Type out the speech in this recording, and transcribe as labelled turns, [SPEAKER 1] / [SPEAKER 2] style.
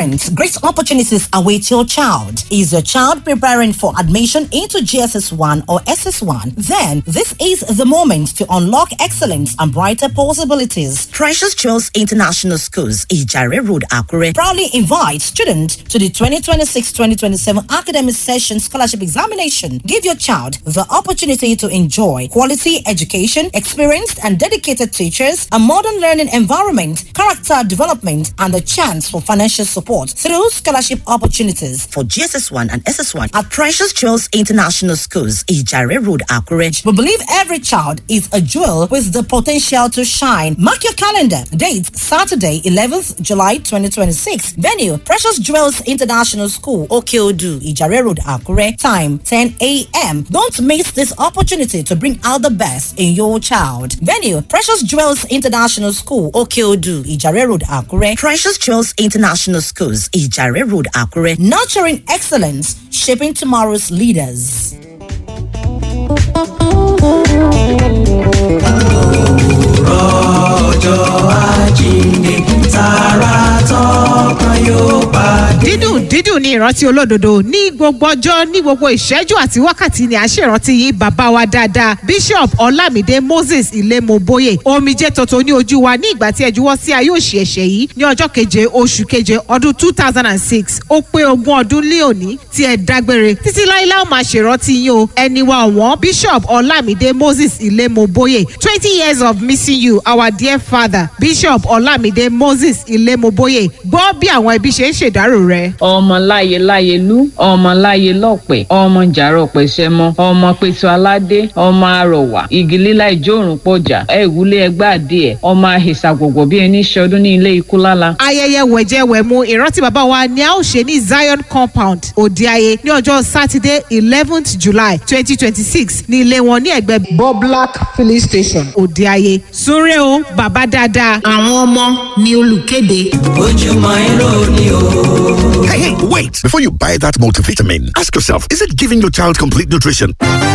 [SPEAKER 1] Parents, great opportunities await your child. Is your child preparing for admission into GSS1 or SS1? Then this is the moment to unlock excellence and brighter possibilities. Precious Jewels International Schools, Ijare Road, Akure, proudly invite students to the 2026-2027 academic session scholarship examination. Give your child the opportunity to enjoy quality education, experienced and dedicated teachers, a modern learning environment, character development, and a chance for financial support through scholarship opportunities for GSS1 and SS1 at Precious Jewels International Schools, Ijare Road, Akure. We believe every child is a jewel with the potential to shine. Mark your calendar. Date Saturday, 11th July 2026. Venue Precious Jewels International School, Okeodu, Ijare Road, Akure. Time 10 a.m. Don't miss this opportunity to bring out the best in your child. Venue Precious Jewels International School, Okeodu, Ijare Road, Akure. Precious Jewels International Schools, Ijare Road, Akure. Nurturing excellence, shaping tomorrow's leaders.
[SPEAKER 2] ọjọ́ àjíǹde tààrà tọkàn yóò pàdé.
[SPEAKER 3] dídùn dídùn ní ìrántí olódodo ní gbogbo ọjọ́ ní gbogbo ìṣẹ́jú àti wákàtí ni à ń ṣèrántí yín bàbá wa dáadáa bishop ọlámídé moses ilémoboye omijé tuntun ní ojú wa ní ìgbà tí ẹ juwọ́ sí ayé òṣì ẹ̀ṣẹ̀ yìí ní ọjọ́ keje oṣù keje ọdún two thousand and six ó pé ogún ọdún lé òní tí ẹ dágbére títí láíláí ó máa ṣèrántí yín o ẹni wa ọ̀wọ́n bishop ọlámídé moses ilémoboye twenty years of missing you our dear father bishop ọlámídé moses ilémoboye gbọ́ bí àwọn ẹbí ṣe ń ṣèdárò rẹ.
[SPEAKER 4] ọmọ láyé láyé lú ọmọ láyé lọ́pẹ̀ ọmọ jàrọ̀ pẹ̀sẹ̀mọ ọmọ pẹ̀tù aládé ọmọ arọ̀wà igi lílá ìjórùn pọ̀jà ẹ̀wúlé ẹgbẹ́ adìẹ ọmọ àhìsà gbogbo bí ẹni ṣọdún ní ilé ikú lála.
[SPEAKER 3] ayẹyẹ wẹ̀jẹwẹ̀mu ìrántí bàbá wa ni a ó ṣe ní zion compound òdeayé ní ọjọ́ sátidé eleventh july twenty twenty six ní ilé wọn ní ẹgbẹ́
[SPEAKER 5] Boblak filling station.
[SPEAKER 3] òdeayé súnrẹ́ o bàbá dáadáa.
[SPEAKER 6] àwọn ọmọ ni olùkéde.
[SPEAKER 2] ojúmọ́ irọ́ ni o.
[SPEAKER 7] Hey, hey, wait! Before you buy that multivitamin, ask yourself, is it giving your child complete nutrition?